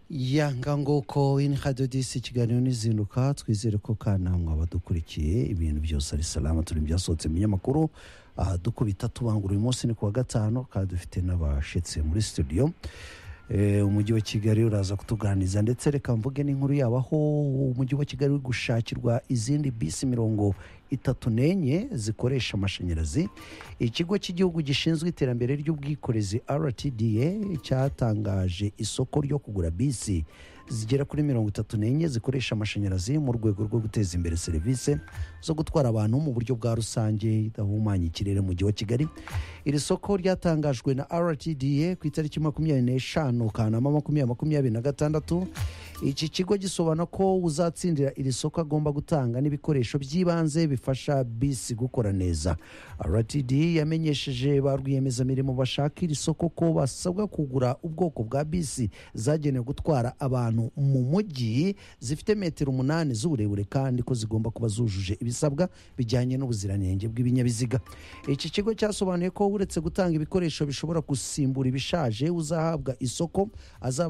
ya nguko ini hadiyo disi ikiganiro n'izinduka twizere ko kanama badukurikiye ibintu byose ari salama turi byasohotse mu binyamakuru aha dukubita tubangura uyu munsi ni ku wa gatanu kandi dufite n'abashitse muri studio umujyi wa kigali uraza kutuganiriza ndetse reka mvuge n'inkuru yabo aho umujyi wa kigali uri gushakirwa izindi bisi mirongo itatu n'enye zikoresha amashanyarazi ikigo cy'igihugu gishinzwe iterambere ry'ubwikorezi rtda cyatangaje isoko ryo kugura bisi zigera kuri mirongo itatu n'enye zikoresha amashanyarazi mu rwego rwo guteza imbere serivisi zo gutwara abantu mu buryo bwa rusange idahumanya ikirere mu mujyi wa kigali iri soko ryatangajwe na rtda ku itariki makumyabiri n'eshanu kanama makumyabiri makumyabiri na gatandatu iki kigo gisobanura ko uzatsindira iri soko agomba gutanga n'ibikoresho by'ibanze bifasha bisi gukora neza rtd yamenyesheje ba rwiyemezamirimo bashaka iri soko ko basabwa kugura ubwoko bwa bisi zagenewe gutwara abantu mu mujyi zifite metero umunani z'uburebure kandi ko zigomba kuba zujuje ibisabwa bijyanye n'ubuziranenge bw'ibinyabiziga iki kigo cyasobanuye ko uretse gutanga ibikoresho bishobora gusimbura ibishaje uzahabwa isoko azaba